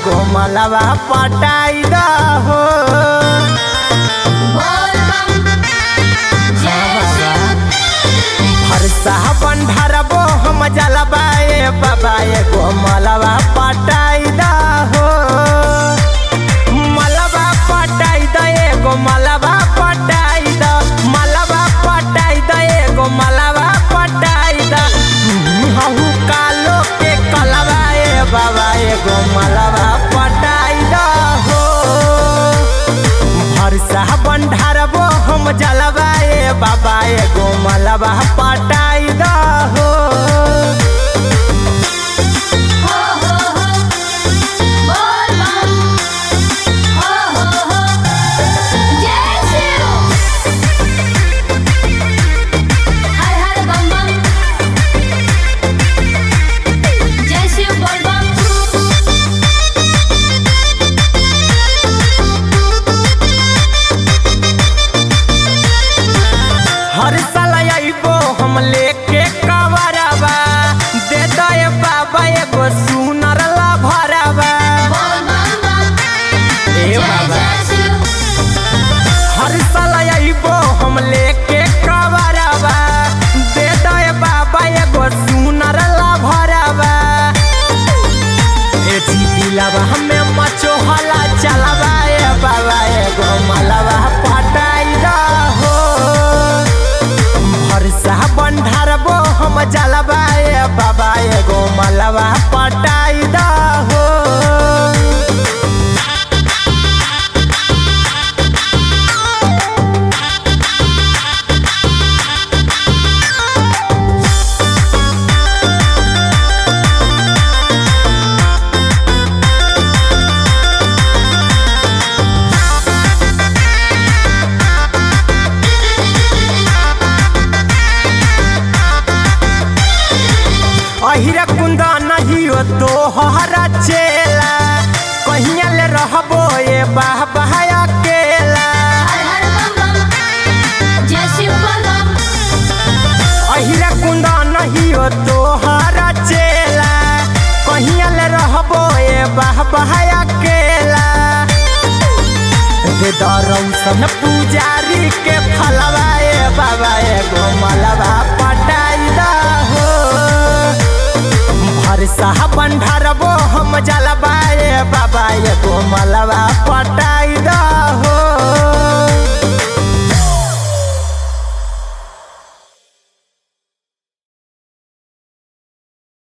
एगो मलवा पटाई द हो बोल बम जय शिव हरसा बंढरबो हम जलबा ए बाबा एगो मलवा पटाई द हो मलवा पटाई द एगो मलवा पटाई द मलवा पटाई द एगो मलवा पटाई द हहु कालो के कलवा ए बाबा एगो मलवा पटाई द हो भरसा बंढारबो हम जलवा ए बाबा एगो मलबा पटाई द हो हो हो हो बोल बम हो हो हो जय शिव हर हर बम बम जय शिव बोल बम हर साल अइबो हम लेके कवरबा दे दे बाबा एगो सुनर ला भरबा बोल बम बम ए जय बाबा जय शिव हर साल अइबो हम लेके कवरबा दे दे बाबा एगो सुनर ला भरबा ए जीतिलबा हमें मचो हला चलबा ए बाबा एगो मलबा पटाई द हो भरसा बंढारबो हम जलबा ए बाबा एगो मलबा पटाई द हो अहिरा कुंदा नहीं हो तो हरा चेला कहिया ले रहबो ए बाह बहाया केला हर हर बम बम जय शिव बोल बम अहिरा कुंदा नहीं हो तो हरा चेला कहिया ले रहबो ए बाह बहाया केला दे दरौसन पुजारी के फलवा ए बाबा एगो मलबा पटाई दा हो भरसा बंढारबो हम जलबा ए बाबा एगो मलबा पटाई द हो